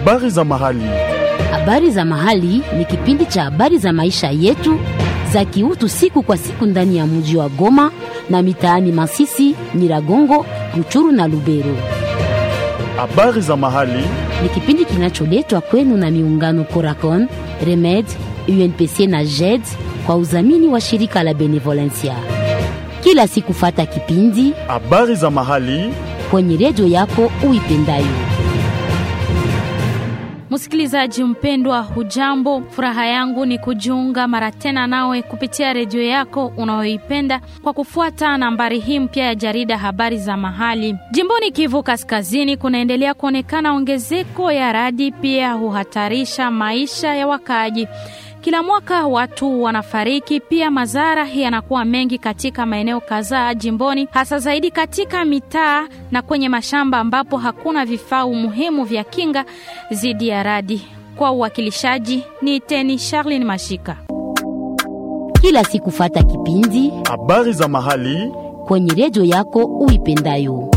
Habari za mahali. Habari za mahali ni kipindi cha habari za maisha yetu za kiutu siku kwa siku ndani ya mji wa Goma na mitaani Masisi, Nyiragongo, Ruchuru na Lubero. Habari za mahali. Ni kipindi kinacholetwa kwenu na miungano Coracon, Remed, UNPC na JED kwa udhamini wa shirika la Benevolencia. Kila siku fata kipindi Habari za mahali. kwenye redio yako uipendayo. Msikilizaji mpendwa, hujambo? Furaha yangu ni kujiunga mara tena nawe kupitia redio yako unayoipenda kwa kufuata nambari hii mpya ya jarida habari za mahali. Jimboni Kivu Kaskazini kunaendelea kuonekana ongezeko ya radi, pia huhatarisha maisha ya wakaaji. Kila mwaka watu wanafariki, pia madhara yanakuwa mengi katika maeneo kadhaa jimboni, hasa zaidi katika mitaa na kwenye mashamba ambapo hakuna vifaa muhimu vya kinga dhidi ya radi. Kwa uwakilishaji ni Teni Charlin Mashika. Kila siku fata kipindi Habari za mahali. kwenye redio yako uipendayo.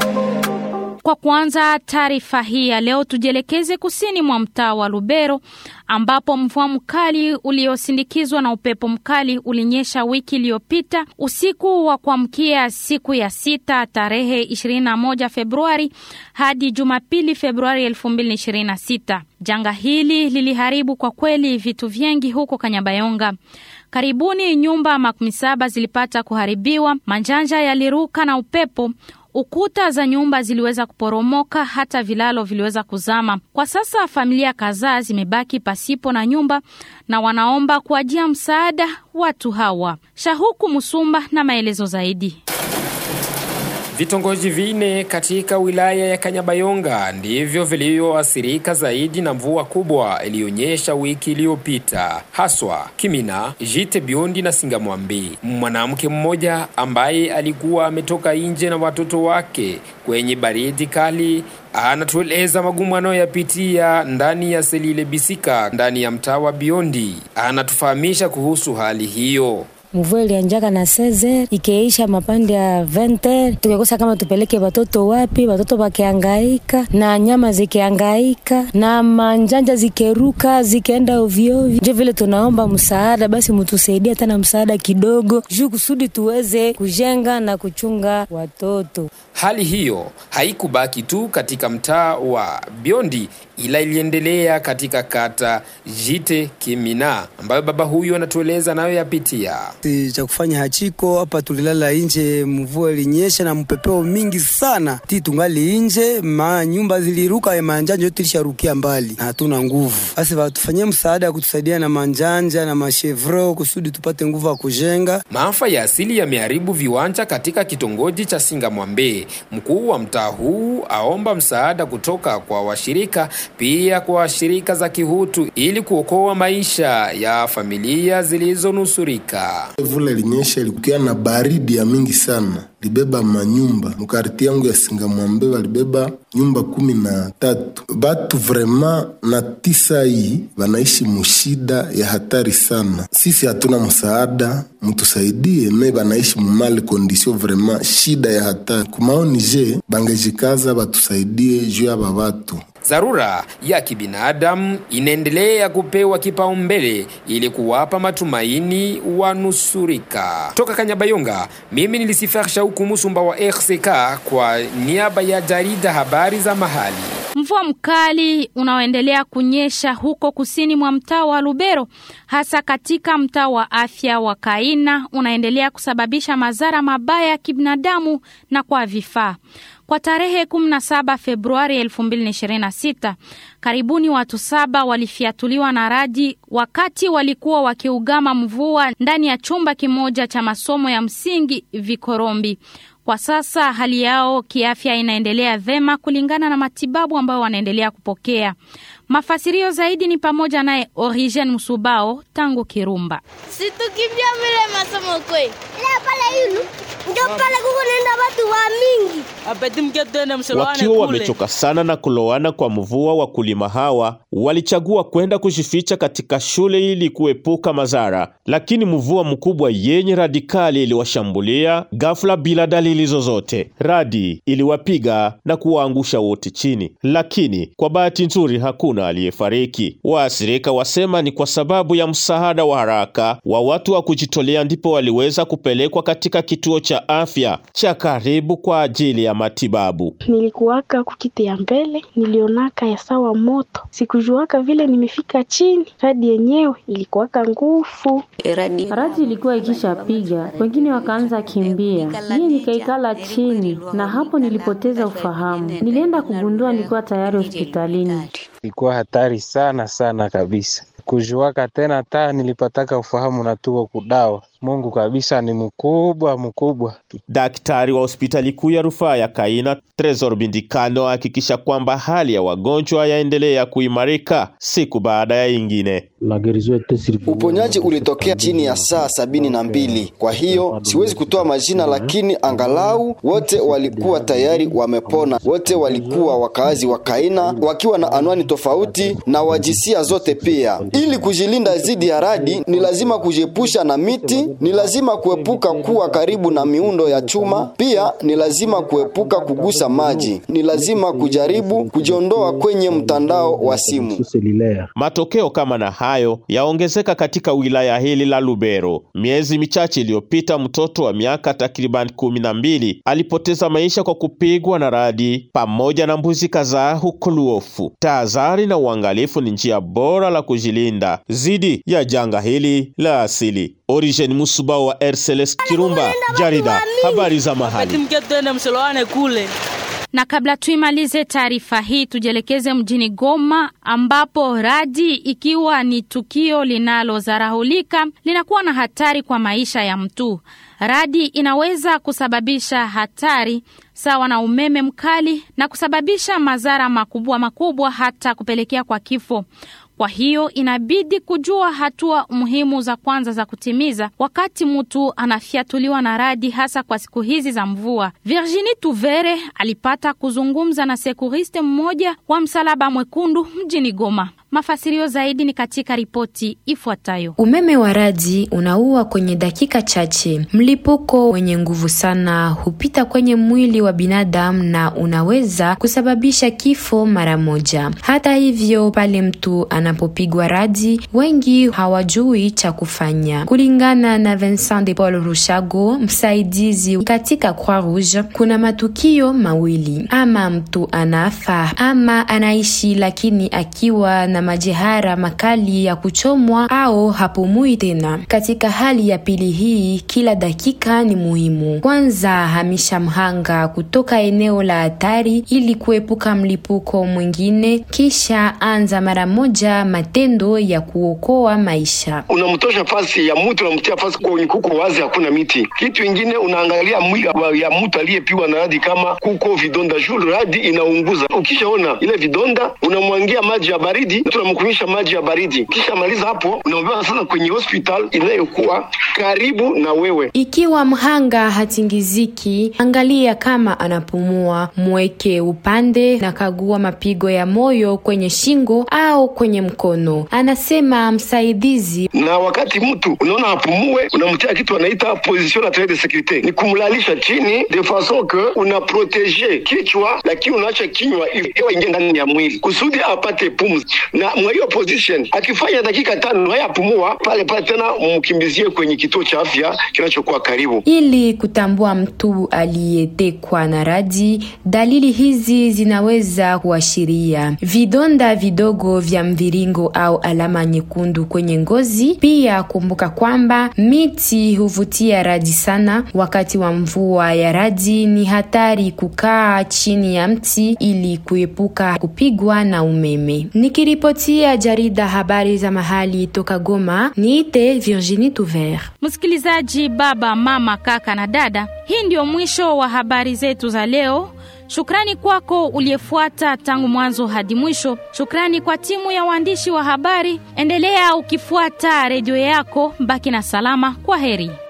Kwa kuanza taarifa hii ya leo, tujielekeze kusini mwa mtaa wa Lubero ambapo mvua mkali uliosindikizwa na upepo mkali ulinyesha wiki iliyopita usiku wa kuamkia siku ya sita tarehe 21 Februari hadi Jumapili Februari 2026. Janga hili liliharibu kwa kweli vitu vingi huko Kanyabayonga. Karibuni nyumba makumi saba zilipata kuharibiwa, manjanja yaliruka na upepo ukuta za nyumba ziliweza kuporomoka, hata vilalo viliweza kuzama. Kwa sasa familia kadhaa zimebaki pasipo na nyumba na wanaomba kuajia msaada watu hawa. Shahuku Musumba na maelezo zaidi. Vitongoji vine katika wilaya ya Kanyabayonga ndivyo vilivyoathirika zaidi na mvua kubwa iliyonyesha wiki iliyopita, haswa Kimina, Jite Biondi na Singamwambi. Mwanamke mmoja ambaye alikuwa ametoka nje na watoto wake kwenye baridi kali anatueleza magumu anayoyapitia ndani ya Selile Bisika ndani ya mtaa wa Biondi. Anatufahamisha kuhusu hali hiyo. Mvua ilianjaka na seze ikeisha mapande ya vente, tukekosa kama tupeleke watoto wapi, watoto wakiangaika na nyama zikiangaika na manjanja zikeruka zikaenda ovyoovyo. Njo vile tunaomba msaada, basi mtusaidia tena msaada kidogo, juu kusudi tuweze kujenga na kuchunga watoto. Hali hiyo haikubaki tu katika mtaa wa Biondi ila iliendelea katika kata Jite Kimina ambayo baba huyu anatueleza nayo yapitia. Si cha kufanya hachiko hapa, tulilala nje, mvua ilinyesha na mpepeo mingi sana, ti tungali nje, ma nyumba ziliruka, ya manjanja yote ilisharukia mbali na hatuna nguvu. Basi watufanyie msaada ya kutusaidia na manjanja na mashevro kusudi tupate nguvu ya kujenga. Maafa ya asili yameharibu viwanja katika kitongoji cha Singamwambe. Mkuu wa mtaa huu aomba msaada kutoka kwa washirika, pia kwa shirika za kihutu ili kuokoa maisha ya familia zilizonusurika. Vula ilinyesha ilikuwa na baridi ya mingi sana, libeba manyumba mukarti yangu ya Singamwambe, walibeba nyumba kumi na tatu. Batu vrema na tisa hii wanaishi mushida ya hatari sana. Sisi hatuna msaada, mtusaidie me banaishi mumali kondisio vrema shida ya hatari. Kumaoni je bangejikaza batusaidie juu ya babatu Dharura ya kibinadamu inaendelea kupewa kipaumbele ili kuwapa matumaini wanusurika. Toka Kanyabayonga, mimi nilisifar Shauku Musumba wa RCK kwa niaba ya jarida habari za mahali. Mvua mkali unaoendelea kunyesha huko kusini mwa mtaa wa Lubero, hasa katika mtaa wa afya wa Kaina, unaendelea kusababisha madhara mabaya ya kibinadamu na kwa vifaa. Kwa tarehe 17 Februari 2026, karibuni watu saba walifiatuliwa na radi wakati walikuwa wakiugama mvua ndani ya chumba kimoja cha masomo ya msingi Vikorombi. Kwa sasa hali yao kiafya inaendelea vema kulingana na matibabu ambayo wanaendelea kupokea. Mafasirio zaidi ni pamoja naye Origen Musubao tangu Kirumba. Situkimbia vile masomo kwe. Ila pale yulu ndio pale kuko naenda watu wa mingi apeti mke twende msoloane Wakiwa kule. wamechoka sana na kuloana kwa mvua, wakulima hawa walichagua kwenda kujificha katika shule ili kuepuka madhara, lakini mvua mkubwa yenye radikali iliwashambulia ghafla bila dalili zozote. Radi iliwapiga na kuwaangusha wote chini, lakini kwa bahati nzuri hakuna aliyefariki. Waathirika wasema ni kwa sababu ya msaada wa haraka wa watu wa kujitolea ndipo waliweza kupelekwa katika kituo cha afya cha karibu kwa ajili ya matibabu. Nilikuwaka kukiti ya mbele, nilionaka ya sawa moto, sikujuaka vile nimefika chini. Radi yenyewe ilikuwaka nguvu. Radi ilikuwa ikishapiga, wengine wakaanza kimbia, mie nikaikala chini, na hapo nilipoteza ufahamu. Nilienda kugundua nilikuwa tayari hospitalini. Ilikuwa hatari sana sana kabisa kujuaka tena taa nilipataka ufahamu na tuko kudawa. Mungu kabisa ni mkubwa mkubwa. Daktari wa hospitali kuu ya rufaa ya Kaina Tresor Bindikano ahakikisha kwamba hali ya wagonjwa yaendelea kuimarika siku baada ya ingine. Uponyaji ulitokea chini ya saa sabini na mbili. Kwa hiyo siwezi kutoa majina, lakini angalau wote walikuwa tayari wamepona. Wote walikuwa wakaazi wa Kaina wakiwa na anwani tofauti na wajisia zote pia. Ili kujilinda dhidi ya radi, ni lazima kujiepusha na miti, ni lazima kuepuka kuwa karibu na miundo ya chuma, pia ni lazima kuepuka kugusa maji, ni lazima kujaribu kujiondoa kwenye mtandao wa simu. Matokeo kama na hayo yaongezeka katika wilaya hili la Lubero. Miezi michache iliyopita, mtoto wa miaka takriban kumi na mbili alipoteza maisha kwa kupigwa na radi pamoja na mbuzi kadhaa huko Luofu. Tahadhari na uangalifu ni njia bora la kujilinda dhidi ya janga hili la asili. Origen Musuba wa RCLS Kirumba, jarida habari za Apeti mahali. mke twende msoloane kule. Na kabla tuimalize taarifa hii, tujielekeze mjini Goma ambapo radi, ikiwa ni tukio linalodharahulika, linakuwa na hatari kwa maisha ya mtu. Radi inaweza kusababisha hatari sawa na umeme mkali na kusababisha madhara makubwa makubwa, hata kupelekea kwa kifo. Kwa hiyo inabidi kujua hatua muhimu za kwanza za kutimiza wakati mtu anafyatuliwa na radi, hasa kwa siku hizi za mvua. Virginie Tuvere alipata kuzungumza na sekuriste mmoja wa Msalaba Mwekundu mjini Goma. Mafasirio zaidi ni katika ripoti ifuatayo. Umeme wa radi unaua kwenye dakika chache. Mlipuko wenye nguvu sana hupita kwenye mwili wa binadamu na unaweza kusababisha kifo mara moja. Hata hivyo, pale mtu anapopigwa radi, wengi hawajui cha kufanya. Kulingana na Vincent de Paul Rushago, msaidizi katika Croix Rouge, kuna matukio mawili: ama mtu anafa ama anaishi lakini akiwa na majeraha makali ya kuchomwa au hapumui tena. Katika hali ya pili hii, kila dakika ni muhimu. Kwanza, hamisha mhanga kutoka eneo la hatari ili kuepuka mlipuko mwingine, kisha anza mara moja matendo ya kuokoa maisha. unamtosha fasi ya mtu unamtia fasi kwenye kuko wazi, hakuna miti. Kitu ingine unaangalia mwili wa- ya mtu aliyepigwa na radi, kama kuko vidonda juu radi inaunguza. Ukishaona ile vidonda, unamwangia maji ya baridi, tunamkunyisha maji ya baridi. Kisha maliza hapo, unaobeba sasa kwenye hospital inayokuwa karibu na wewe. Ikiwa mhanga hatingiziki, angalia kama anapumua, mweke upande na kagua mapigo ya moyo kwenye shingo au kwenye mkono, anasema msaidizi. na wakati mtu unaona apumue, unamtia kitu anaita position naturelle de securite, ni kumlalisha chini de façon que una protege kichwa, lakini unaacha kinywa hivi hewa ingie ndani ya mwili kusudi apate pumzi. Na mwa hiyo position akifanya dakika tano haya apumua pale pale, tena mkimbizie kwenye kituo cha afya kinachokuwa karibu. Ili kutambua mtu aliyetekwa na radi, dalili hizi zinaweza kuashiria vidonda vidogo vya mviringo au alama nyekundu kwenye ngozi. Pia kumbuka kwamba miti huvutia radi sana. Wakati wa mvua ya radi, ni hatari kukaa chini ya mti ili kuepuka kupigwa na umeme. Nikiripotia jarida habari za mahali toka Goma, niite Virginie Touver. Msikilizaji, baba, mama, kaka na dada, hii ndio mwisho wa habari zetu za leo. Shukrani kwako uliyefuata tangu mwanzo hadi mwisho. Shukrani kwa timu ya waandishi wa habari. Endelea ukifuata redio yako, baki na salama. Kwa heri.